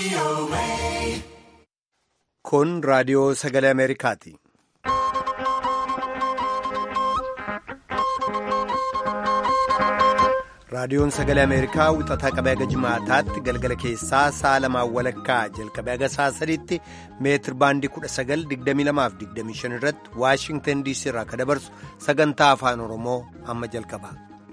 Kun raadiyoo sagalee Ameerikaati. Raadiyoon sagalee Ameerikaa wixataa qabee haga jimaataatti galgala keessaa sa'a lamaan walakkaa jalqabee haga sa'a sadiitti meetir baandii 1922-25 irratti Waashingtan DC irraa kan dabarsu sagantaa afaan Oromoo amma jalqaba.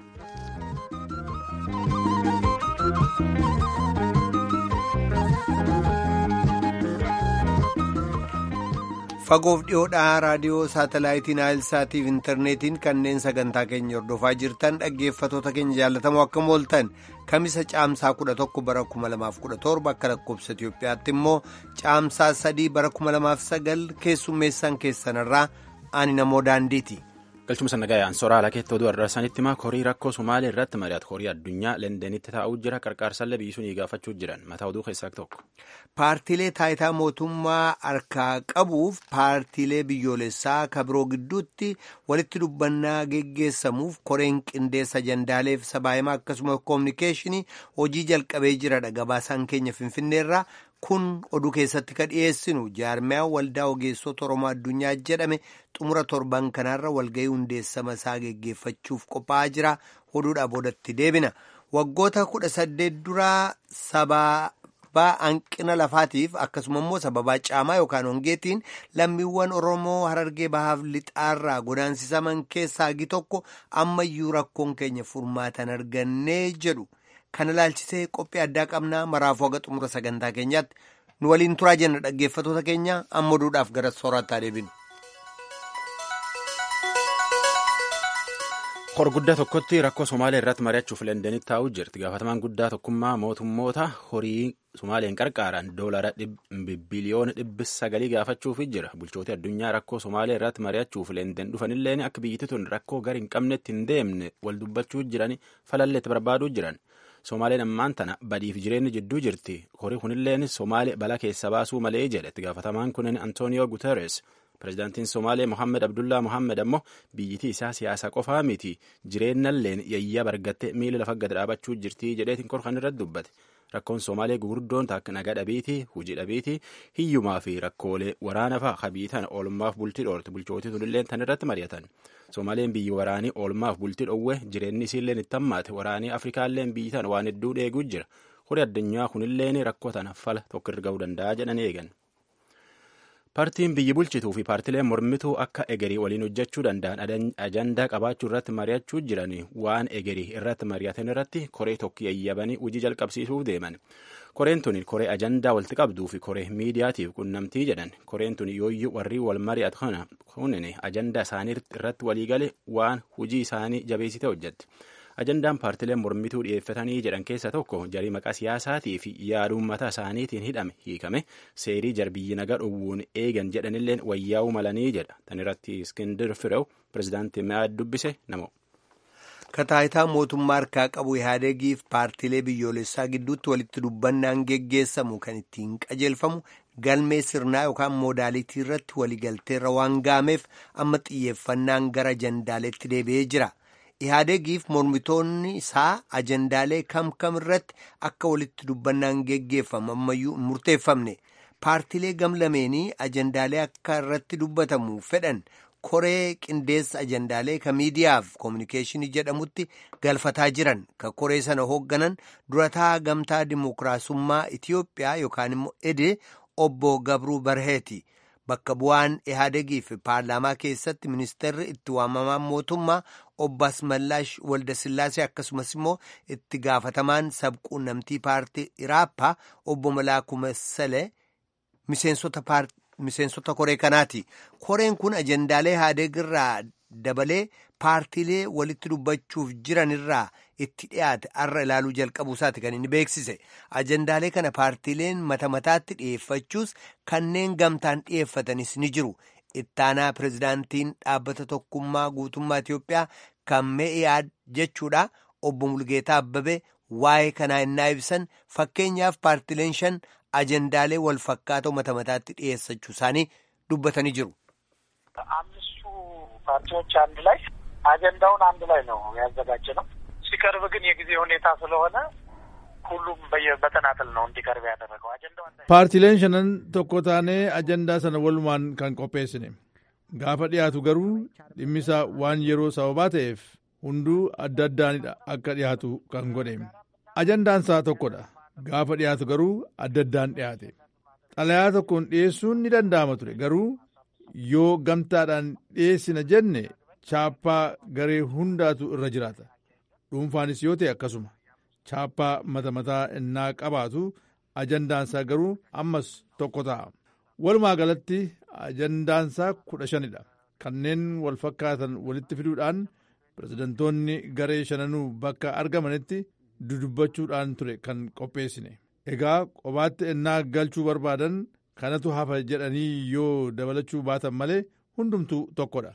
Fagoof dhiyoodhaa raadiyoo saatalaayitiin Naayilsaatiif intarneetiin kanneen sagantaa keenya hordofaa jirtan dhaggeeffatoota keenya jaallatamoo akkam ooltan kamisa caamsaa 11 bara 2017 akka lakkoobsa Itoophiyaatti immoo caamsaa 3 bara 2009 keessummeessaan keessanirraa ani namoo daandiiti. galchuma sannagayaan soraa lakeetti oduu ardarsanitti himaa korii rakkoo somaalee irratti mari'atu korii addunyaa leendeenitti taa'uu jira qarqaarsallee biyyisuun gaafachuu jiran mataa oduu keessaa tokko. paartiilee taayitaa mootummaa harkaa qabuuf paartiilee biyyoolessaa kabiroo gidduutti walitti dubbannaa geggeessamuuf koreen qindeessa ajandaaleef sabaahimaa akkasumas koominikeeshinii hojii jalqabee jiradha gabaasaan keenya finfinneerraa kun oduu keessatti ka dhiyeessinu jaarmiyaa waldaa ogeessota oromoo addunyaa jedhame xumura torban kanaarra walgahii hundeessama isaa geggeeffachuuf qophaa'aa jira oduudhaa boodatti deebina waggoota kudha saddeet duraa sababaa hanqina lafaatiif akkasuma immoo sababaa caamaa yookaan hongeetiin lammiiwwan oromoo harargee bahaaf lixaarraa godaansisaman keessaa hagi tokko ammayyuu rakkoon keenya furmaatan argannee jedhu. kana ilaalchisee qophii addaa qabnaa maraafuu haga xumura sagantaa keenyaatti nu waliin turaa jenna dhaggeeffatoota keenya amma oduudhaaf gara soorataa deebinu. hor guddaa tokkotti rakkoo somaalee irratti mari'achuuf leendeenitti taa'uu jirti gaafatamaan guddaa tokkummaa mootummoota horii somaaleen qarqaaran doolara biliyoona dhibbi sagalii gaafachuuf jira bulchooti addunyaa rakkoo somaalee irratti mari'achuuf leendeen dhufanilleen akka biyyatti tun rakkoo gar hin qabnetti hin deemne wal dubbachuu jiran falalleetti barbaaduu jiran. somaaleen ammaan tana badiif jireenyi jidduu jirti horii kunilleen somaalee bala keessa baasuu malee jedhe itti gaafatamaan kunin antooniyoo guteres pirezidaantiin somaalee mohammed abdullaa mohammed ammoo biyyitii isaa siyaasa qofaa miti jireenyalleen yayya bargatte miila lafa gad dhaabachuu jirti jedheetiin korkan irratti dubbate rakkoon somaalee gugurdoon takka nagaa dhabiitii hujii dhabiitii hiyyumaa fi rakkoolee waraana fa'a kabiitan oolmaaf bultii dhoorte bulchootii tunilleen tan irratti mari'atan somaaleen biyyi waraanii oolmaaf bultii dhoowwe jireenyi isiilleen itti hammaate waraanii afrikaalleen biyyi tan waan hedduu dheeguu jira horii addunyaa kunilleen rakkoo tana fala tokko irra ga'uu danda'a jedhan eegan. paartiin biyyi bulchituu fi paartileen mormituu akka egerii waliin hojjechuu danda'an ajandaa qabaachuu irratti mari'achuu jiran waan egerii irratti mari'atan irratti koree tokko yayyabanii hojii jalqabsiisuuf deeman koreen tun koree ajandaa walitti qabduu fi koree miidiyaatiif qunnamtii jedhan koreen tun yooyyuu warri wal mari'atu kana kunin ajandaa isaanii irratti waliigale waan hojii isaanii jabeessite hojjette. ajandaan paartileen mormituu dhiyeeffatanii jedhan keessa tokko jarii maqaa siyaasaatii fi yaada uummata isaaniitiin hidhame hiikame seerii jarbiyyi nagaa dhowwuun eegan jedhanilleen wayyaa'uu malanii jedha tan irratti iskindir firew pirezidaantii mi'aad dubbise namo. kataayitaa mootummaa harkaa qabu ihaadegiif paartiilee biyyoolessaa gidduutti walitti dubbannaan geggeessamu kan ittiin qajeelfamu galmee sirnaa yookaan moodaalitii irratti waliigalteerra waan gaameef amma xiyyeeffannaan gara ajandaaleetti deebi'ee jira. ihaadegiif mormitoonni isaa ajandaalee kam kam irratti akka walitti dubbannaan geggeeffamu ammayyuu hin murteeffamne paartiilee gamlameenii ajandaalee akka irratti dubbatamu fedhan koree qindeessa ajandaalee ka miidiyaaf koominikeeshinii jedhamutti galfataa jiran ka koree sana hoogganan durataa gamtaa dimookiraasummaa itiyoophiyaa yookaan immoo ede obbo gabruu barheeti. bakka bu'aan ihaadegiif paarlaamaa keessatti ministeerri itti waamamaan mootummaa obbo Asmallaash Waldasillaasee akkasumas immoo itti gaafatamaan sabquunnamtii paartii Iraappaa obbo Malaakuu Massalee miseensota koree kanaati. Koreen kun ajandaalee ihaadeg irraa dabalee paartiilee walitti dubbachuuf jiran irraa itti dhiyaate har'a ilaaluu jalqabuu isaati kan inni beeksise ajandaalee kana paartiileen mata mataatti dhiyeeffachuus kanneen gamtaan dhiyeeffatanis ni jiru ittaanaa pirezidaantiin dhaabbata tokkummaa guutummaa Itiyoophiyaa kan mee'iyaad jechuudha obbo Mulgeetaa Abbabee waa'ee kanaa innaa ibsan fakkeenyaaf paartiileen shan ajandaalee wal fakkaatoo mata mataatti dhiyeessachuu isaanii dubbatanii jiru. አምስቱ ፓርቲዎች አንድ ላይ አጀንዳውን አንድ ላይ ነው ያዘጋጀ ነው። ሲቀርብ ግን የጊዜ ሁኔታ ስለሆነ ሁሉም በተናጠል ነው እንዲቀርብ ያደረገው አጀንዳው paartileen shanan tokko taanee ajandaa sana walumaan kan qopheessine gaafa dhiyaatu garuu dhimmisaa waan yeroo sababaa ta'eef hunduu adda addaanidha akka dhiyaatu kan godhe ajandaan isaa tokkodha gaafa dhiyaatu garuu adda addaan dhiyaate xalayaa tokkoon dhiyeessuun ni danda'ama ture garuu yoo gamtaadhaan dhiyeessina jenne chaappaa garee hundaatu irra jiraata dhuunfaanis yoo ta'e akkasuma chaappaa mata mataa innaa qabaatu ajandaansaa garuu ammas tokko ta'a walumaa galatti ajandaansaa kudha shanidha kanneen wal fakkaatan walitti fiduudhaan pirezidantoonni garee shananuu bakka argamanitti dudubbachuudhaan ture kan qopheessine egaa qobaatti ennaa galchuu barbaadan kanatu hafa jedhanii yoo dabalachuu baatan malee hundumtuu tokkodha.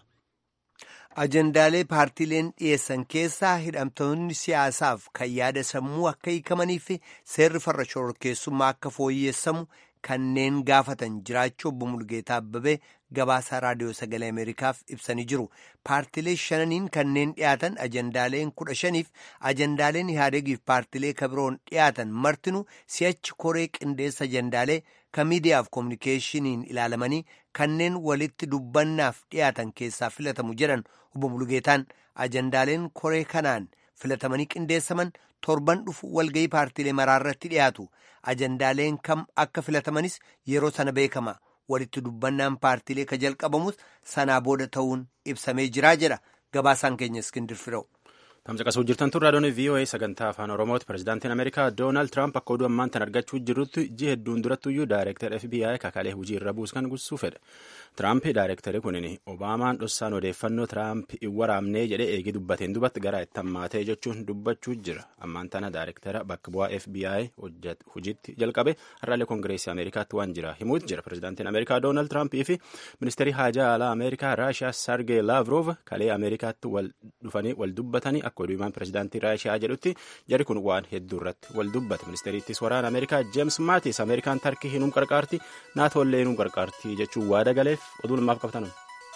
ajandaalee paartiileen dhiyeessan keessaa hidhamtoonni siyaasaaf kan yaada sammuu akka hiikamaniif seerri farra shororkeessummaa akka fooyyessamu kanneen gaafatan jiraachuu obbo Mulgeetaa Abbabee gabaasaa raadiyoo sagalee Ameerikaaf ibsanii jiru. Paartiilee shananiin kanneen dhiyaatan ajandaaleen kudha shaniif ajandaaleen ihaadegiif paartiilee kabiroon dhiyaatan martinuu si'achi koree qindeessa ajandaalee kan miidiyaaf koominikeeshiniin ilaalamanii kanneen walitti dubbannaaf dhiyaatan keessaa filatamu jedhan obbo Mulgeetaan ajandaaleen koree kanaan filatamanii qindeessaman torban dhufu walgayii paartiilee maraarratti dhiyaatu ajandaaleen kam akka filatamanis yeroo sana beekama walitti dubbannaan paartiilee ka jalqabamus sanaa booda ta'uun ibsamee jiraa jedha gabaasaan keenya iskindir firew. tamsaqasuu jirtan tun raadiyoon VOA sagantaa afaan oromooti pirezidaantiin ameerikaa doonaald tiraamp akka oduu ammaan tan argachuu jirrutti ji hedduun durattuyyuu daayireektar FBI kakaalee hojii irra buuskan gussuu fedhe tiraamp daayireektari kunin obaamaan dhossaan odeeffannoo tiraamp hin waraabnee jedhee eegii dubbateen dubatti gara itti hammaatee jechuun dubbachuu jira ammaan tana daayireektara bakka bu'aa FBI hojiitti jalqabe har'aalee koongireesii ameerikaatti waan jira himuutu jira pirezidaantiin ameerikaa doonaald tiraampii fi ministeerii haajaa alaa ameerikaa raashiyaa sargee laavrov kalee ameerikaatti wal dhufanii wal dubbatanii akka oduumaan pirezidaantii raashiyaa jedhutti jari kun waan hedduu irratti wal dubbate ministeeriittis waraana ameerikaa jeems maatis ameerikaan tarkii hinum qarqaarti naatoollee hinum qarqaarti jechuun waada galeef oduu namaaf qabatan.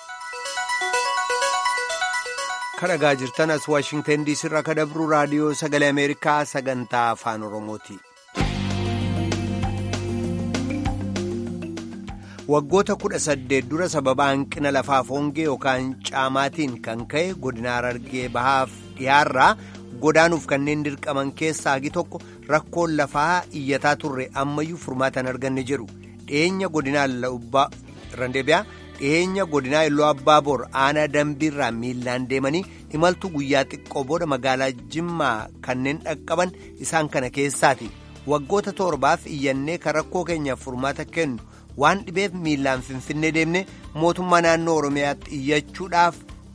kadhagaa jirtan as waashingtan diisii irraa ka dabru raadiyoo sagalee ameerikaa sagantaa afaan oromooti. waggoota kudha saddeet dura sababa hanqina lafaaf hongee yookaan caamaatiin kan ka'e godina harargee bahaaf dhiyaarraa godaanuuf kanneen dirqaman keessaa hagi tokko rakkoon lafaa iyyataa turre ammayyuu furmaatan arganne jedhu dhiyeenya godinaa randeebiyaa dhiyeenya godinaa illoo abbaa bor aanaa dambiirraa miillaan deemanii imaltu guyyaa xiqqoo booda magaalaa jimmaa kanneen dhaqqaban isaan kana keessaati waggoota torbaaf iyyannee kan rakkoo keenyaaf furmaata kennu waan dhibeef miillaan finfinnee deemne mootummaa naannoo oromiyaatti iyyachuudhaaf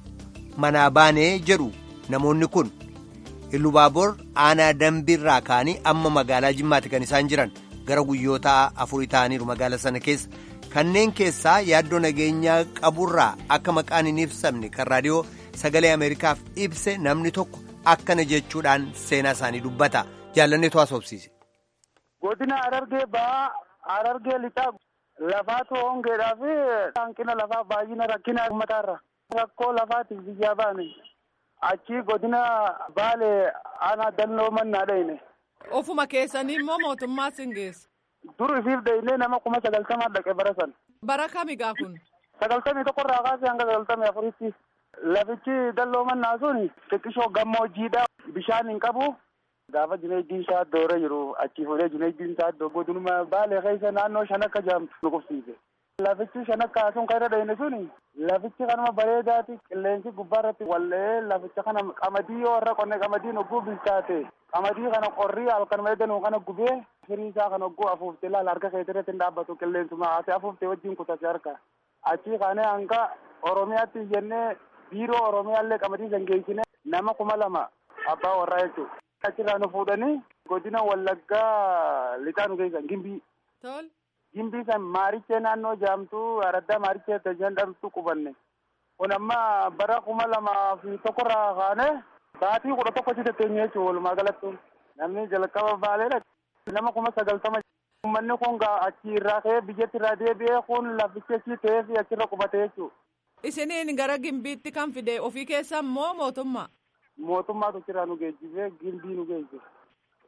manaa baanee jedhu namoonni kun illubaabor aanaa dambiirraa ka'anii amma magaalaa jimmaatti kan isaan jiran gara guyyoota afurii ta'aniiru magaalaa sana keessa kanneen keessaa yaaddoo nageenyaa qaburraa akka maqaan hin ibsamne kan raadiyoo sagalee ameerikaaf ibse namni tokko akkana jechuudhaan seenaa isaanii dubbata jaallanneetu haasofsiise. godina harargee ba'aa harargee lixaa lafaatu hongeedhaa fi hanqina lafaa baay'ina rakkina uummataarra rakkoo lafaatiif biyyaa baane achi godina baale aanaa dalloo mannaa dhayne. ofuma keessanii immoo mootummaa sin geessa. dur isiif dhayne nama kuma sagaltamaa dhaqe bara san. bara kamigaa kun. sagaltamii tokkorraa kaasee hanga sagaltamii afuritti lafichi dalloo mannaa sun xiqqishoo gammoojjiidha bishaan hin qabu. gaafa jineejjiin isaa doora jiru achi fuudhee jineejjiin isaa iddoo godinuma baalee keessa naannoo shanakka jedhamtu nu qubsiise. Lafichi shanakka sun kan irra dhayne sun lafichi kanuma bareedaati qilleensi gubbaa irratti wallee laficha kana qamadii yoo irra qonne qamadiin hogguu bilchaate qamadii kana qorrii halkanuma eeganuu kana gubee firii isaa kana hogguu afuufte laala harka keetii irratti hin dhaabbatu qilleensuma ati afuufte wajjin kutase harka achi kaanee hanga oromiyaatti jennee biiroo oromiyaallee qamadii san geessine nama kuma lama abbaa warraa jechuudha. achirraa nu fuudhanii godina wallaggaa lixaa nu geessan gimbii. tol. gimbii san maarichee naannoo jaamtuu araddaa maarichee jedhamtu qubanne. kun amma bara kuma lamaa fi tokkorraa kaane baatii kudha tokko achi teenye jechuudha walumaa galatti. namni jalqaba baaleedha. nama kuma sagaltama. uummanni kun achi irraa ka'ee biyyatti irraa deebi'ee kun lafichi achi ta'ee fi achirra qubate jechuudha. isiniin gara gimbiitti kan fide ofii keessan moo mootummaa. mootummaatu achirraa nu geejjibee gimbii nu geejjibe.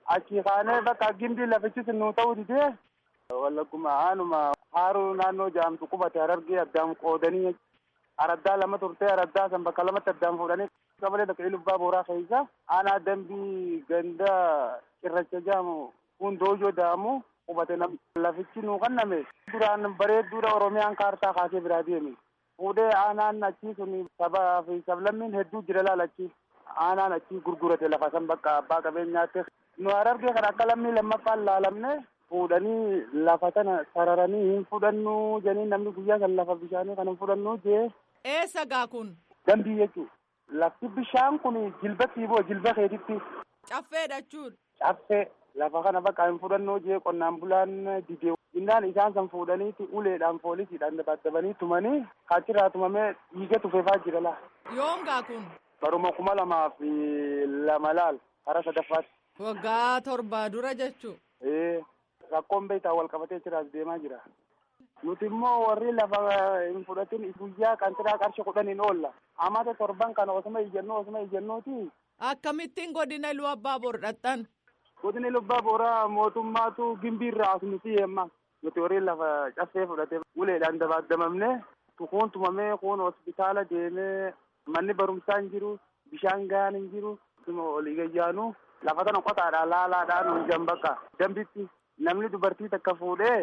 achi kaanee bakka gimbii lafichis nuu ta'uu didee wallagguma aanuma haaruu naannoo jaamtu qubate harargee addaan qoodanii araddaa lama turtee araddaa san bakka lamatti addaan fuudhanii qabalee bakka ilubbaa booraa keessa aanaa dambii ganda cirracha jaamu hundoojoo daamu qubate nam lafichi nuu kanname duraan bareedduudha oromiyaan kaartaa kaasee biraa deeme fuudhee aanaan achii sun sabaa fi sablammiin hedduu jira laalachi aanaan achii gurgurate lafa san bakka abbaa qabeenyaatti nu harargee kan akka lammii lammaffaan laalamne fuudhanii lafa tana sararanii hin fudhannu janii namni guyyaa san lafa bishaanii kan hin fudhannu jee Eessa gaa kun? dambii jechuu lafti bishaan kun jilba siiboo jilba keetitti Caffeedha jechuudha. caffee lafa kana bakka hin fudhannu jee qonnaan bulaan didee innaan isaan san fuudhaniiti uleedhaan poolisiidhaan dabaddabanii tumanii achirraa tumamee dhiiga tufeefaa jira laa Yoom gaa kun? baruma kuma lamaa fi lama laal hara sadaffaatti Waggaa torbaa dura jechuu. ee rakkoon beektaa wal qabatee jiraas deemaa jira nuti immoo warri lafa hin fudhatin guyyaa qantiraa qarshii kudhaniin oolla amata torban kana osuma ijannoo osuma ijannooti Akkamittiin godina iluu abbaa bor dhaqxan? godina lubbaa booraa mootummaatu gimbiirraa as nuti yeemma nuti warri lafa caffee fudhate uleedhaan dabaaddamamne kuun tumamee kuun hospitaala deemee manni barumsaa hin jiru bishaan gahaan hin jiru olii gayyaanu lafa tana qotaadhaan laalaadhaan hunjan bakka dambitti namni dubartii takka fuudhee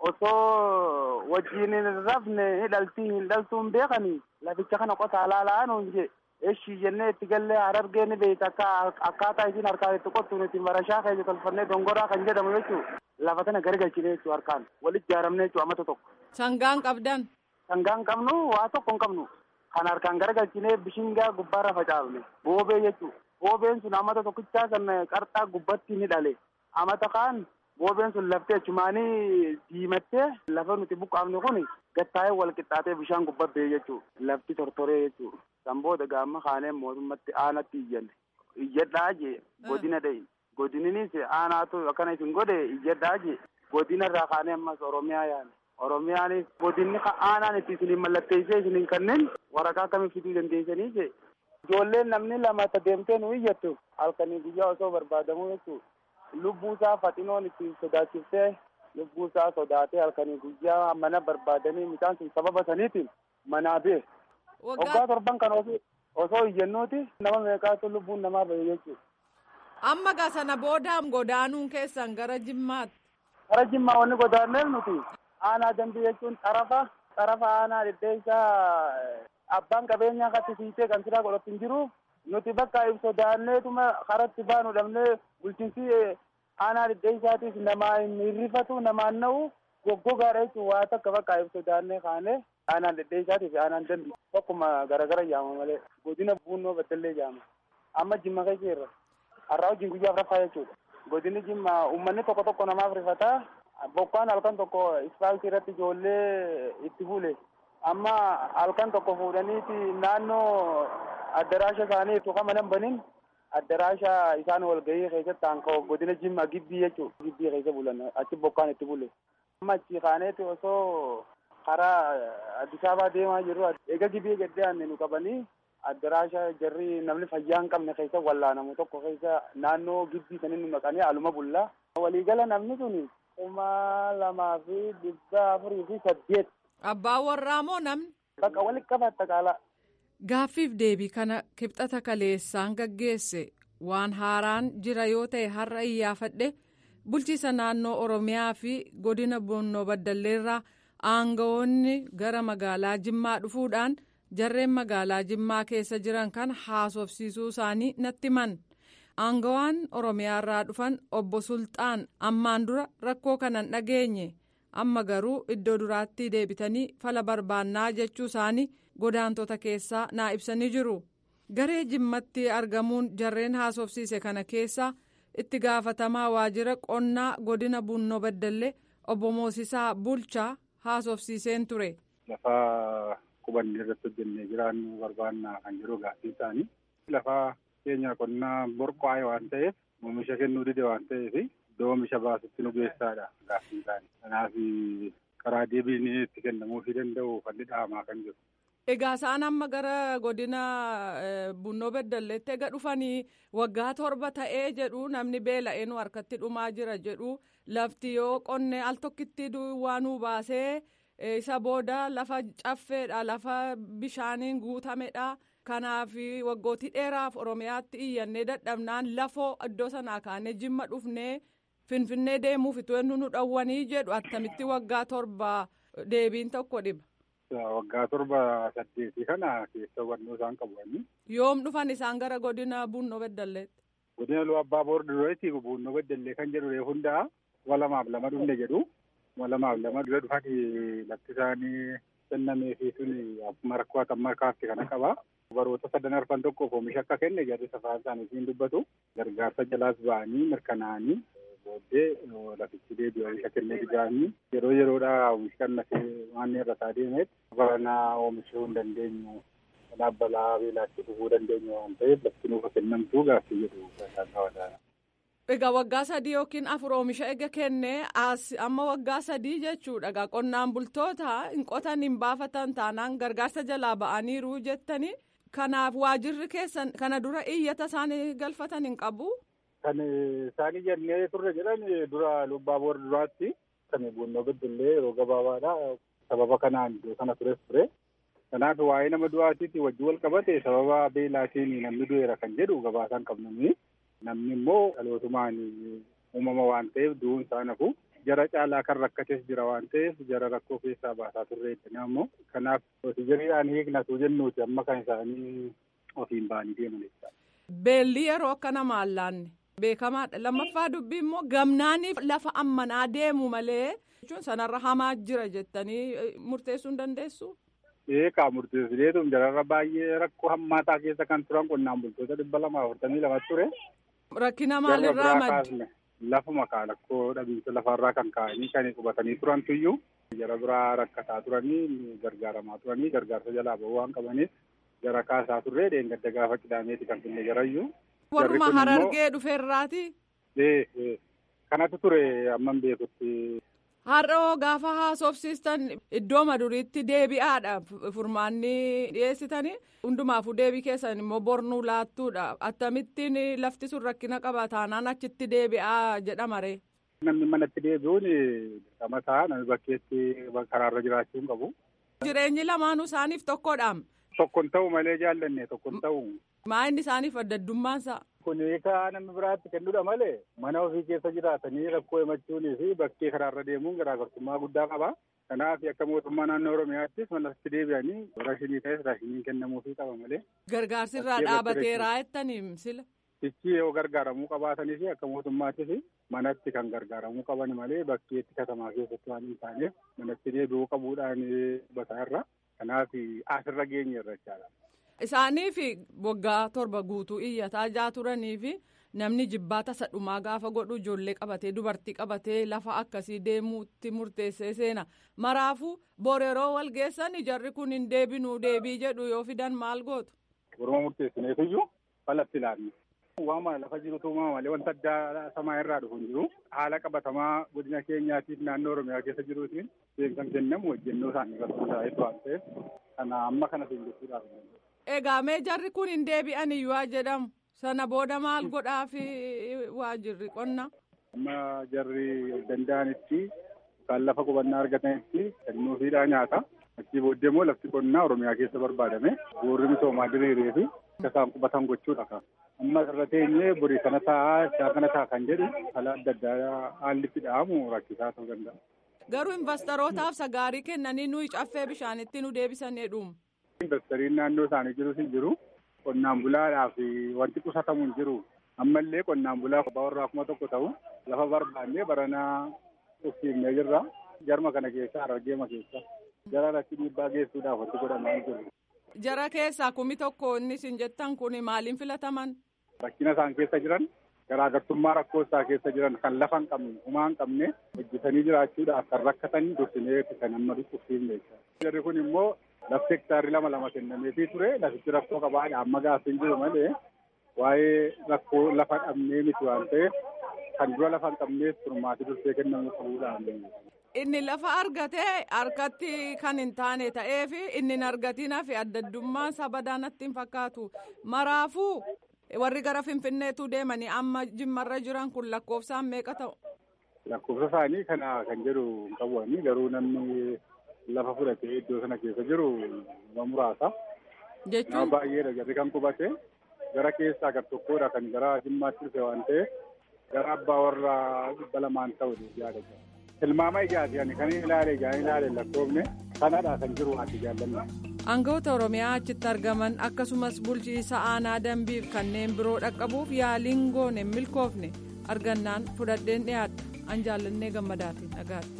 osoo wajjiin hin rafne hidhaltii hin dhaltuun beekani laficha kana qotaa laalaan hunje eshi jennee itti gallee harargee ni beeyta akka akkaataa isiin harkaan itti qottu nuti marashaa keenya tolfannee dongoraa kan jedhamu jechuu lafa tana garagalchine jechuu harkaan walitti ijaaramne jechuu amata tokko Sangaan qabdan? sangaan qabnu waa tokko hin qabnu kan harkaan garagalchine bishingaa gubbaarra facaafne boobee jechuu boobeen sun amata tokkichaa san qarxaa gubbatti ni dhale amata kaan boobeen sun laftee achumaanii diimattee lafa nuti buqqaafne kun gattaa'ee wal qixxaatee bishaan gubbaa jechuu lafti tortoree jechuu san booda gaamma kaanee mootummatti aanatti iyyanne iyyadhaa jee godina dha'i godininis aanaatu akkana isin godhe iyyadhaa jee godina irraa kaanee ammas oromiyaa yaane oromiyaanis godinni aanaan itti isiniin mallatteessee isiniin kanneen waraqaa akkamii fiduu dandeessanii jee ijoolleen namni lama ta deemtee nu iyyattu halkanii guyyaa osoo barbaadamuu jechuu lubbuu isaa faxinoon itti sodaachiftee lubbuu isaa sodaatee halkanii guyyaa mana barbaadanii mucaan sun sababa saniitiin manaa bee waggaa torban kan osoo osoo iyyannuuti nama meeqaatu lubbuun namaa bahe jechuudha. Amma gaa sana booda godaanuun keessan gara jimmaatti. Gara jimmaa wanni godaanneef nuti aanaa dambii jechuun xarafa xarafa aanaa dhidheessaa abbaan qabeenyaa kattisiisee kan siraa godhatu hin jiru nuti bakka sodaanneetuma karatti baanu dhabnee bulchiinsi aanaa dhidheessaatiif namaa hin hirrifatu namaan na'u goggogaadha jechuun waa takka bakka sodaannee kaanee aanaan dhidheessaatii fi aanaan dambii tokkuma garagara jaama malee godina buunnoo baddallee jaama amma jimma keessa irra har'aa wajjin guyyaaf rafaa jechuudha godinni jimma uummanni tokko tokko namaaf rifataa bokkaan halkan tokko ispaaltii irratti ijoollee itti bule amma halkan tokko fuudhaniiti naannoo addaraasha isaanii tuqa mana banin addaraasha isaan walgahii keessatti aanka godina jimma gibbii jechuu gibbii keessa bulan achi bokkaan itti bule amma achi kaaneeti osoo karaa Addis Ababaa deemaa jirru eega gibbii gaddaanne nu qabanii addaraasha jarri namni fayyaa hin qabne keessa wallaanamu tokko keessa naannoo gibbii sanin nu naqanii aluma bullaa waliigala namni sun kuma lamaa fi dhibba afurii fi saddeet. Abbaan warraa moo namni? Bakka walitti qabatta qaalaa. Gaaffiif deebii kana kibxata kaleessaan gaggeesse waan haaraan jira yoo ta'e har'a iyyaafadhe bulchiisa naannoo Oromiyaa fi godina Boonnoo Baddalleerraa aangawoonni gara magaalaa Jimmaa dhufuudhaan jarreen magaalaa Jimmaa keessa jiran kan haasofsiisuu isaanii natti himan. Aangawaan Oromiyaarraa dhufan obbo Sulxaan ammaan dura rakkoo kanan dhageenye amma garuu iddoo duraatti deebitanii fala barbaannaa jechuu isaanii godaantota keessaa naa ibsanii jiru. Garee Jimmatti argamuun jarreen haasofsiise kana keessaa itti gaafatamaa waajjira qonnaa godina Bunnoo Baddallee obbo Moosisaa Bulchaa haasofsiiseen ture. Lafa qubanni irratti hojjennee jiraannu barbaannaa kan jiru gaaffii isaanii. Lafa keenya qonnaa borqaa'e waan ta'eef oomisha kennuu dide waan ta'eef iddoo oomisha baasutti nu geessaadha gaaffii isaanii. Kanaaf karaa deebiin itti kennamuufii danda'u falli dhaamaa kan jiru. Egaa isaan amma gara godina Bunnoo Beddalleetti ega dhufanii waggaa torba ta'ee jedhu namni beela'ee nu harkatti dhumaa jira jedhu lafti yoo qonnee al tokkitti waanuu baasee isa booda lafa caffeedha lafa bishaaniin guutamedha. Kanaaf waggootii dheeraaf Oromiyaatti iyyannee dadhabnaan lafoo iddoo sanaa kaanee jimma dhufnee finfinnee deemuuf itoo nu dhowwanii jedhu attamitti waggaa torba deebiin tokko dhiba. Waggaa torba saddeetii kana keessa hubannoo isaan qabu. Yoom dhufan isaan gara godina Bunnoo Beddalleetti? Godina Lu Abbaa Boor dureetti Bunnoo Beddallee kan jedhu hundaa walamaaf lama dhufne jedhu. Walamaaf lama dura dhufanii lafti isaanii kennamee fi suni akkuma rakkoo akka kaafte kana qaba. Baroota sadan arfan tokkoof oomisha akka kenne jarri safaan isaaniitiin dubbatu. Gargaarsa jalaas ba'anii mirkanaa'anii booddee lafichi deebi'ee oomisha kennee dhigaanii yeroo yeroodhaa oomishi kannatee waan irra isaa deemeet baranaa oomishuu hin dandeenyu. Kanaaf balaa beelaatti dhufuu dandeenyu waan ta'eef lafti nuuf kennamtuu gaaffii jedhu kan Egaa waggaa sadii yookiin afur oomisha ega kennee as amma waggaa sadii jechuudha. Egaa qonnaan bultoota hin qotan hin baafatan taanaan gargaarsa jalaa ba'aniiru jettanii kanaaf waajirri keessan kana dura iyyata isaanii galfatan hin qabu. Kan isaanii jennee turre jedhan dura lubbaa boor duraatti kan bunnoo beddellee yeroo gabaabaadha. Sababa kanaan iddoo kana tures ture. Kanaaf waa'ee nama du'aatiitti wajjin wal qabate sababa beelaatiin namni du'eera kan jedhu gabaasaan qabnamii. Namni immoo dhalootumaan uumama waan ta'eef du'uun isaa nafu jara caalaa kan rakkates jira waan ta'eef jara rakkoo keessaa baasaa turre jettanii ammoo kanaaf hojii hiiknatu jennuuti amma kan isaanii ofiin ba'anii deeman jechuudha. Beelli yeroo akka namaan laanne beekamaadha. Lammaffaa dubbii immoo gamnaaniif lafa ammanaa deemu malee jechuun sanarra hamaa jira jettanii murteessuu hin dandeessu. Eegaa murteessineetu jararra baay'ee rakkoo hammaataa keessa kan turan qonnaan bultoota dhibba lamaa afurtamii lama ture. Rakkina maalirraa madde? Lafuma kaa rakkoo dhabiinsa lafarraa kan ka'anii kan qubatanii turantu iyyuu jara biraa rakkataa turanii gargaaramaa turanii gargaarsa jalaa ba'uu waan qabaniif jara kaasaa turree dheengadda gaafa qidaameeti kan finne jarayyuu. Warruma harargee dhufeerraati? Ee kanatu ture amman beekutti. Har'oo gaafa haasofsiistan iddoo maduriitti deebi'aadha furmaanni dhiyeessitanii hundumaafuu deebii keessan immoo bornuu laattuudha akkamittiin lafti sun rakkina qaba taanaan achitti deebi'aa jedhamare. Namni manatti deebi'uun dirqama ta'a namni bakkeetti karaarra jiraachuu hin qabu. Jireenyi lamaanuu isaaniif tokkodhaam. Tokkon ta'u malee jaallanne tokkon ta'u. Maa inni isaaniif adda addummaansa. Kun hiikaa namni biraatti kennuudha malee mana ofii keessa jiraatanii rakkoo himachuunii fi bakkee karaarra deemuun garaagartummaa guddaa qaba. Kanaaf akka mootummaa naannoo Oromiyaattis manatti deebi'anii raashinii ta'es raashiniin kennamuufii qaba malee. Gargaarsi irraa dhaabateeraa jettaniim sila. Fichi yoo gargaaramuu qabaatanii fi akka mootummaattis manatti kan gargaaramuu qaban malee bakkeetti katamaa keessatti waan hin taaneef manatti deebi'uu qabuudhaan bataa irra. Kanaaf asirra geenye irra jechaadha. Isaaniif waggaa torba guutuu iyyataa jaa turanii fi namni jibbaata sadhumaa gaafa godhu ijoollee qabatee dubartii qabatee lafa akkasii deemuutti murteessee seena. Maraafuu boreeroo wal geessan jarri kun hin deebinuu deebii jedhu yoo fidan maal gootu? Boruma murteessineefiyyuu falatti ilaalle. Waama lafa jirutu uumama malee wanta addaa samaa irraa dhufu hin jiru. Haala qabatamaa godina keenyaatiif naannoo Oromiyaa keessa jiruutiin beekamsa kennamu hojjennoo isaanii irratti hundaa'etu waan ta'eef kana amma kana seenjessuudhaaf. Egaa mee jarri kun hin deebi'an iyyuu jedhamu sana booda maal godhaa fi waajirri qonna. Amma jarri danda'anitti kan lafa qubannaa argatanitti kennuufiidhaa nyaata. Achii booddee immoo lafti qonnaa Oromiyaa keessa barbaadame boorri misoomaa diriiree fi akka isaan qubatan gochuudha. Amma irra teenyee borii kana taa'aa isaa kana ta'a kan jedhu haala adda addaa haalli itti dha'amu rakkisaa ta'uu danda'a. Garuu investorootaaf sagaarii kennanii nuyi caffee bishaanitti nu deebisan jedhuum. Investariin naannoo isaanii jirus hin jiru. Qonnaan bulaadhaaf wanti qusatamu hin jiru. Ammallee qonnaan bulaa abbaa warraa kuma tokko ta'u lafa barbaannee baranaa uffiifnee jirra. Jarma kana keessa Harargeema keessa. Jara irratti dhiibbaa geessuudhaaf wanti godhamaa hin jiru. Jara keessaa kumi tokko inni isin jettan kun maaliin filataman? Rakkina isaan keessa jiran garaagartummaa rakkoo isaa keessa jiran kan lafa hin qabne humaa hin qabne hojjetanii jiraachuudhaaf kan rakkatan dursinee kan amma dhukkubsiifne. Jarri kun immoo lafti hektaarri lama lama kennameefii ture lafichi rakkoo qabaadha amma gaaffiin jiru malee waa'ee rakkoo lafa dhabnee miti waan ta'eef kan dura lafa hin qabneef furmaati dursee kennamuu qabuudhaan inni lafa argatee harkatti kan hin taane ta'ee fi inni hin argatinaa fi addaddummaan sabadaa natti hin fakkaatu maraafuu warri gara finfinneetu deemanii amma jimmarra jiran kun lakkoofsaan meeqa ta'u. Lakkoofsa isaanii kana kan jedhu hin qabuani garuu namni lafa fudhatee iddoo sana keessa jiru nama muraasa. Jechuun. Nama baay'eedha jarri kan qubate gara keessaa gar tokkodha kan gara jimmaatti dhufe waan ta'eef gara abbaa warra dhibba lamaan ta'u yaada jira. Tilmaama ijaati ani kan ilaale ijaan ilaale lakkoofne kanadha kan jiru ati jaallanna. Aangawoota Oromiyaa achitti argaman akkasumas bulchiisa aanaa dambiif kanneen biroo dhaqqabuuf yaaliin goone hin milkoofne argannaan fudhadheen dhiyaadha. An jaallannee gammadaatiin dhagaadha.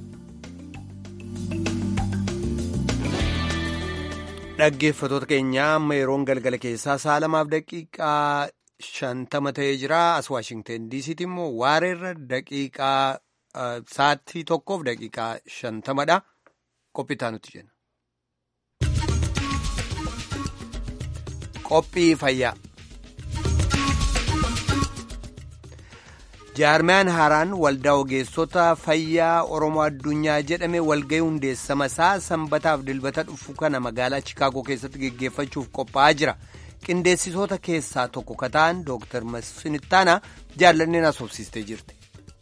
Dhaggeeffattoota keenyaa amma yeroon galgala keessaa sa'a lamaaf daqiiqaa shantama ta'ee jira. As Waashingten diisiitti immoo waareerra daqiiqaa sa'aatii tokkoof daqiiqaa shantamadha. Qophii nuti jenna. Qophii fayyaa. jaarmiyaan haaraan waldaa ogeessota fayyaa oromoo addunyaa jedhame walgahii hundeessama isaa sanbataaf dilbata dhufu kana magaalaa chikaagoo keessatti geggeeffachuuf qophaa'aa jira qindeessitoota keessaa tokko ka ta'an dooktar masfinittaana jaallanneen asoobsistee jirti.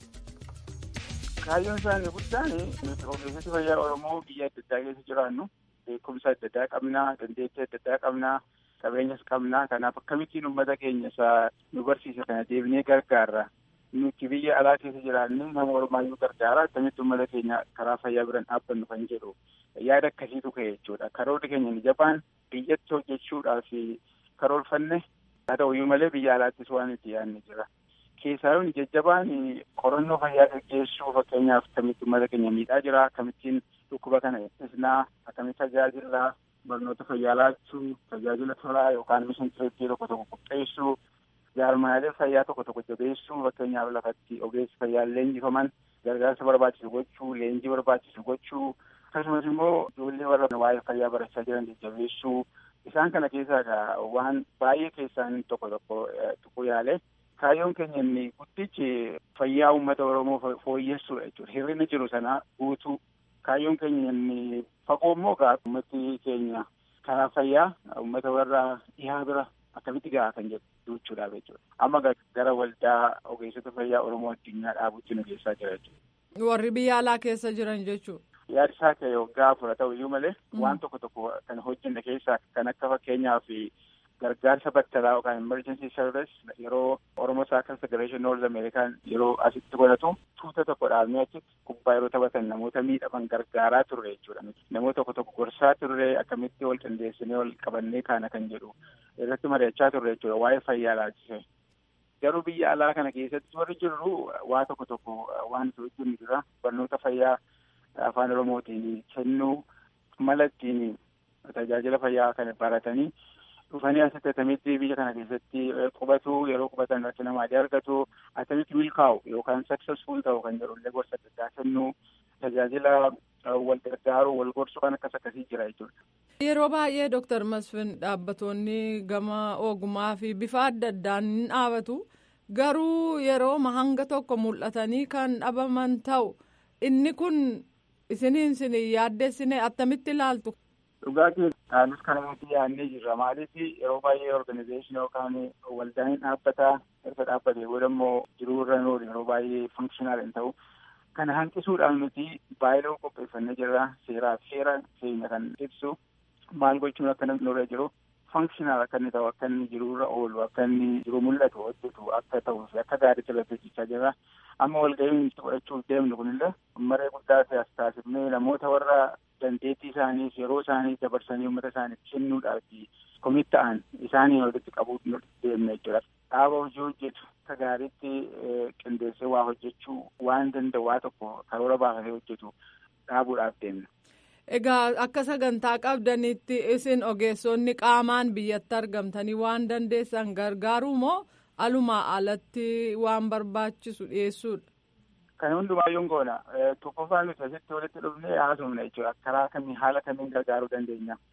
kaayyoon isaanii guddaan ogeessoti fayyaa oromoo biyya adda addaa keessa jiraannu beekumsa adda addaa qabnaa dandeettii adda addaa qabnaa qabeenyas qabnaa kanaaf akkamittiin uummata keenya isaa nu barsiisa kana deebinee gargaarra. nuti biyya alaa keessa jiraannu nama ormaayyuu gargaara akkamitti uummata keenya karaa fayyaa biraan dhaabbannu kan jedhu yaada akkasiitu ka'e jechuudha karoorri keenya ni jabaan biyyatti hojjechuudhaaf karoorfanne haa ta'uyyuu malee biyya alaattis waan itti yaadne jira keessaayyuu ni jajjabaan qorannoo fayyaa gaggeessuu fakkeenyaaf akkamitti uummata keenya miidhaa jira akkamittiin dhukkuba kana ittisnaa akkamitti tajaajila barnoota fayyaa laachuu tajaajila tolaa yookaan mishintireetii tokko tokko qopheessuu jaarmaalee fayyaa tokko tokko jabeessuu fakkeenyaaf lafatti ogeessi fayyaa leenjifaman gargaarsa barbaachisu gochuu leenjii barbaachisu gochuu akkasumas immoo ijoollee warra waa'ee fayyaa barachaa jiran jajjabeessuu isaan kana keessaa waan baay'ee keessaan tokko tokko tuquu yaale kaayyoon keenya inni guddichi fayyaa uummata oromoo fooyyessuudha jechuudha hirrina jiru sana guutuu kaayyoon keenya inni fagoo immoo gaa uummati keenya karaa fayyaa uummata warra dhihaa bira akkamitti gahaa kan jedhu jechuudhaaf jechuudha. Amma gara waldaa ogeessota fayyaa Oromoo addunyaa dhaabutti nu geessaa jira jechuudha. Warri biyya alaa keessa jiran jechuudha. Yaada isaa ta'e waggaa afur ta'u iyyuu malee waan tokko tokko kan hojjenne keessaa kan akka fakkeenyaaf gargaarsa battalaa yookaan emergency service yeroo Oromoo Saakal Federation North American yeroo asitti godhatu tuuta tokko dhaabnee achitti kubbaa yeroo taphatan namoota miidhaman gargaaraa turre jechuudha. Namoota tokko tokko gorsaa turre akkamitti wal qindeessinee wal qabannee kaana kan jedhu irratti mari'achaa turre jechuudha waa'ee fayyaa laalchise. Garuu biyya alaa kana keessatti warri jirru waa tokko tokko waan itti hojjennu jira barnoota fayyaa afaan Oromootiin kennuu mala ittiin tajaajila fayyaa kana baratanii dhufanii asitti atamitti biyya kana keessatti qubatu yeroo qubatan irratti nama adii argatu atamitti milkaa'u yookaan successful ta'u kan jedhullee gorsa adda addaa kennuu tajaajila wal gargaaru wal gorsu kan akkas akkasii jira jechuudha. Yeroo baay'ee Dooktar Masfin dhaabbattoonni gama ogummaa fi bifa adda addaan ni dhaabatu garuu yeroo hanga tokko mul'atanii kan dhabaman ta'u inni kun isiniin isin yaaddessine attamitti ilaaltu. Dhugaatii anis kana nuti yaadnee jirra maaliif yeroo baay'ee organizeeshinii yookaan waldaan dhaabbataa erga dhaabbatee booda immoo jiruu irra noolu yeroo baay'ee funkshinal hin ta'u. Kana hanqisuudhaan nuti baay'ee qopheeffannee jirra seeraa seera keenya kan ibsu maal gochuun akka namni nurra jiru funkshinal akka inni ta'u akka inni jiruurra oolu akka inni jiru mul'atu hojjetu akka ta'uu fi akka gaariitti irratti hojjechaa jirra. Amma walga'iin itti godhachuuf deemnu kunillee maree guddaa as taasifnee namoota warra dandeettii isaaniif yeroo isaanii dabarsanii uummata isaaniif kennuudhaaf komit ta'an isaanii walitti qabuu deemna jechuudha. Dhaaba hojii hojjetu akka gaariitti qindeessee waa hojjechuu waan danda'u waa tokko karoora baafatee hojjetu dhaabuudhaaf deemna. Egaa akka sagantaa qabdanitti isin ogeessonni qaamaan biyyatti argamtanii waan dandeessan gargaaruu moo alumaa alatti waan barbaachisu dhiyeessuudha? Kan hundumaayyuu goona. Tokkoffaan nuti asitti walitti dhufnee haasofna jechuudha. Karaa kamiin haala kamiin gargaaruu dandeenya.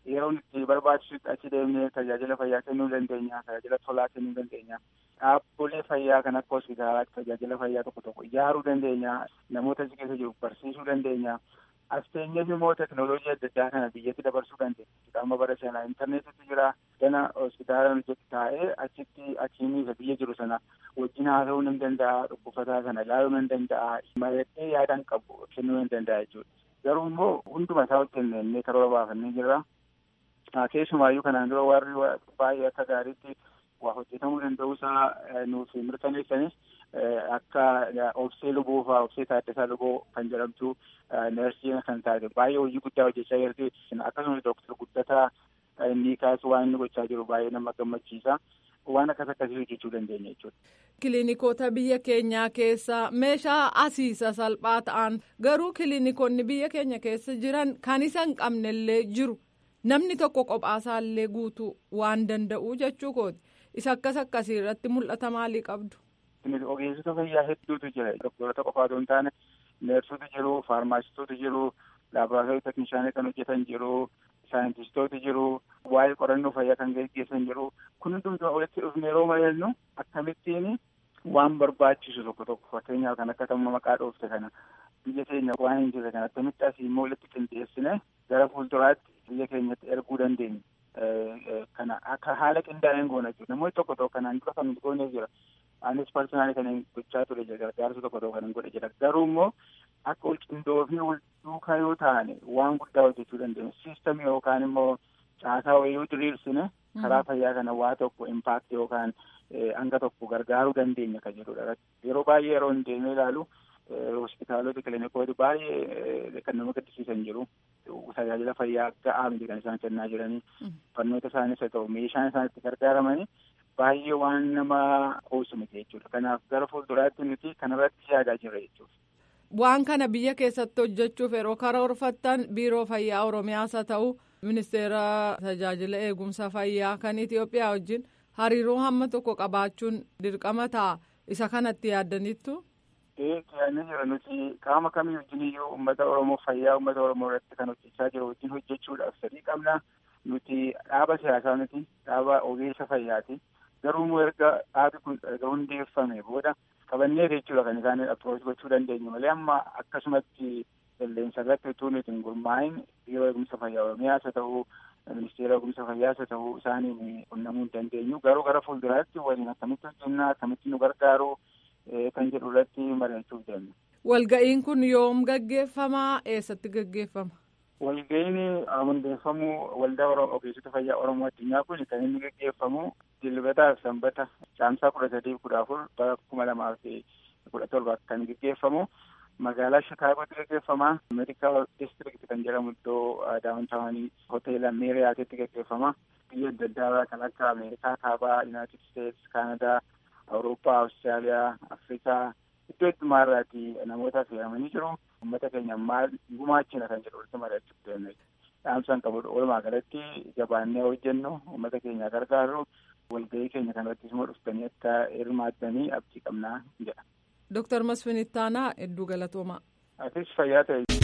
yeroon itti barbaachisutti achi deemnee tajaajila fayyaa kennuu dandeenya tajaajila tolaa kennuu dandeenya dhaabbolee fayyaa kan akka hospitaalaatti tajaajila fayyaa tokko tokko ijaaruu dandeenya namoota achi keessa jiru barsiisuu dandeenya as teenyeef immoo teknooloojii adda addaa kana biyyatti dabarsuu dandeenya amma bara sanaa intarneetitti jira gana hospitaala hojjetu taa'ee achitti achiinii isa biyya jiru sana wajjin haasa'uu nan danda'a dhukkubataa sana ilaaluu nan danda'a mari'adhee yaadaan qabu kennuu nan danda'a jechuudha garuu immoo hunduma isaa hojjenne innee karoora baafannee jirra keessumaayyuu kanaan dura warri baay'ee akka gaariitti waa hojjetamuu danda'uusaa nuuf mirkaneessanis akka obsee luboo fa'aa obsee taaddasaa luboo kan jedhamtu neersii kan taate baay'ee hojii guddaa hojjechaa jirti akkasumas dooktar guddataa inni kaasu waan inni gochaa jiru baay'ee nama gammachiisa waan akkas akkasii hojjechuu dandeenya jechuudha. Kiliinikoota biyya keenyaa keessa meeshaa asiisa salphaa ta'an garuu kiliinikoonni biyya keenya keessa jiran kan isa hin qabnellee jiru namni tokko qophaasallee guutuu waan danda'u jechuu kooti isa akkas akkasii irratti mul'ata maalii qabdu. Ogeessota fayyaa hedduutu jira doktorota qofaatu hin taane neersoota jiru faarmaasistoota jiru laaboraatoorii teeknishaanii kan hojjetan jiru saayintistoota jiru waa'ee qorannoo fayyaa kan gaggeessan jiru kun hundumtuu walitti dhufne yeroo mari'annu akkamittiin waan barbaachisu tokko tokko fakkeenyaaf kan akka tamma maqaa dhoofte kana biyya keenya waan hin jirre kan akkamitti asii immoo walitti qindeessine gara fuulduraatti biyya keenyatti erguu dandeenya kana akka haala qindaa'een goona jechuudha namoonni tokko tokko kanaan dura kan goonee jira anis parsonaali kan gochaa ture jira gargaarsa tokko tokko kan godhe jira garuu immoo akka wal qindoofnee wal duukaa yoo taane waan guddaa hojjechuu dandeenya siistamii yookaan immoo caasaa wayii yoo diriirsine karaa fayyaa kana waa tokko impaakti yookaan hanga tokko gargaaruu dandeenya kan jedhudha yeroo baay'ee yeroo hin deemee ilaalu hospitaalota kiliinikoota baay'ee kan nama gaddisiisan jiru tajaajila fayyaa ga'aa miti kan isaan kennaa jiranii fannoota isaanis haa ta'u meeshaan isaan itti gargaaramanii baay'ee waan nama qoosu miti jechuudha kanaaf gara fuulduraatti nuti kanarratti yaadaa jirra jechuudha. Waan kana biyya keessatti hojjechuuf yeroo karoorfattan biiroo fayyaa Oromiyaas haa ta'u ministeera tajaajila eegumsa fayyaa kan Itoophiyaa wajjin hariiroo hamma tokko qabaachuun dirqama ta'a isa kanatti yaaddaniittu. Yaadni jira nuti qaama kamii wajjin iyyuu uummata Oromoo fayyaa uummata Oromoo irratti kan hojjechaa jiru wajjin hojjechuudhaaf sadii qabna. Nuti dhaaba siyaasaa miti dhaaba ogeessa fayyaati. Garuu immoo erga dhaabi kun erga hundeeffame booda qabannee jechuudha kan isaan approach gochuu dandeenyu malee amma akkasumatti qilleensa irratti utuu nuti hin gurmaa'in biiroo eegumsa fayyaa Oromiyaas haa ta'u ministeera eegumsa fayyaas haa ta'u isaaniin qunnamuu hin dandeenyu garuu gara fuulduraatti waliin akkamitti hojjennaa akkamitti nu gargaaru kan jedhu irratti mari'achuuf deemna. Walga'iin kun yoom gaggeeffamaa eessatti gaggeeffama? Walga'iin hundeeffamuu waldaa ogeessota fayyaa Oromoo addunyaa kun kan inni gaggeeffamu dilbataa fi sanbata caamsaa kudha sadii kudha afur bara kuma lamaa fi kudha torba kan gaggeeffamu magaalaa Shikaagootti gaggeeffama meedikaal district kan jedhamu iddoo daawwantaawanii hoteela meeriyaatitti gaggeeffama biyya adda addaa kan akka ameerikaa kaabaa yuunaayitid steets kaanadaa awurooppaa awustiraaliyaa afrikaa iddoo heddumaa irraati namoota fe'amanii jiru uummata keenya maal gumaachina kan jedhu walitti mari'achuuf deemne dhaamsaan qabudha walumaa galatti jabaannee hojjennu uummata keenya gargaaru walgahii keenya kanarrattis immoo dhuftanii akka hirmaattanii abdii qabnaa jedha. Dooktar Masfin Ittaanaa hedduu galatoomaa. Atis fayyaa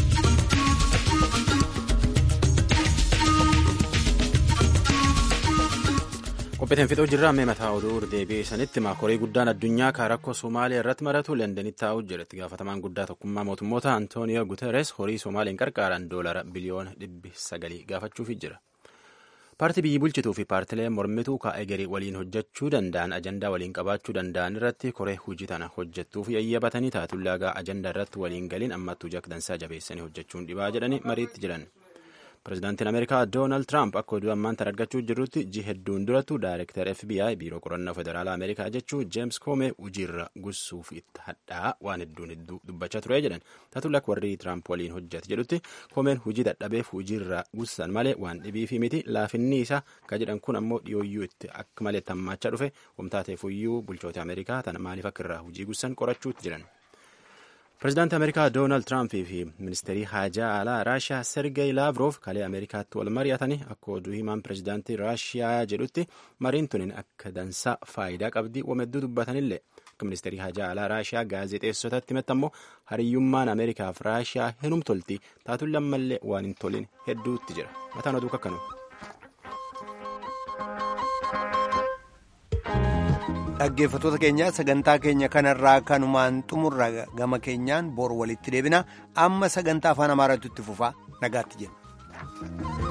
ta'e. qophiiteen fixuu jirra ammee mataa oduu deebi'ee sanitti maakorii guddaan addunyaa kan rakkoo somaaliyaa irratti maratu lendanitti taa'uu jira itti gaafatamaan guddaa tokkummaa mootummoota antooniyo guteres horii somaaliin qarqaaran doolara biliyoona dhibbi sagalii gaafachuufi jira paartii biyyi bulchituu fi paartileen mormituu kaa'ee garii waliin hojjechuu danda'an ajandaa waliin qabaachuu danda'an irratti koree hojii tana hojjettuuf yayyabatanii taatullaagaa ajandaa irratti waliin galiin ammattuu jakdansaa jabeessanii hojjechuun dhibaa jedhanii mariitti jiran. pirezidaantiin ameerikaa doonaald tiraamp akka oduu ammaan tan argachuu jirrutti ji hedduun durattu daayirektar fbi biiroo qorannoo federaalaa ameerikaa jechuu jeems koomee hojiirra gussuuf itti hadhaa waan hedduun hedduu dubbachaa ture jedhan taatulla akka warri tiraamp waliin hojjate jedhutti koomeen hojii dadhabeef hojiirra gussan malee waan dhibiifi miti laafinni isaa ka jedhan kun ammoo dhiyooyyuu itti akka malee hammaachaa dhufe wamtaateefuyyuu bulchoota ameerikaa tana maaliif akka irraa hojii gussan qorachuutti jiran. pirezidaantii ameerikaa doonaald tiraamp fi ministeerii haajaa alaa raashiyaa sergey laavroof kalee ameerikaatti wal mari'atanii akka oduu himaan pirezidaantii raashiyaa jedhutti mariin tunin akka dansaa faayidaa qabdii wamedduu dubbatanillee akka ministeerii haajaa alaa raashiyaa gaazexeessotatti himatti ammoo hariyyummaan ameerikaaf raashiyaa hinum tolti taatullee ammallee waan hin tolin hedduutti jira mataan oduu kakkanuma. dhaggeeffattoota keenya sagantaa keenya kanarraa kanumaan xumurra gama keenyaan bor walitti deebina amma sagantaa afaan amaaraatti itti fufaa nagaatti jenna.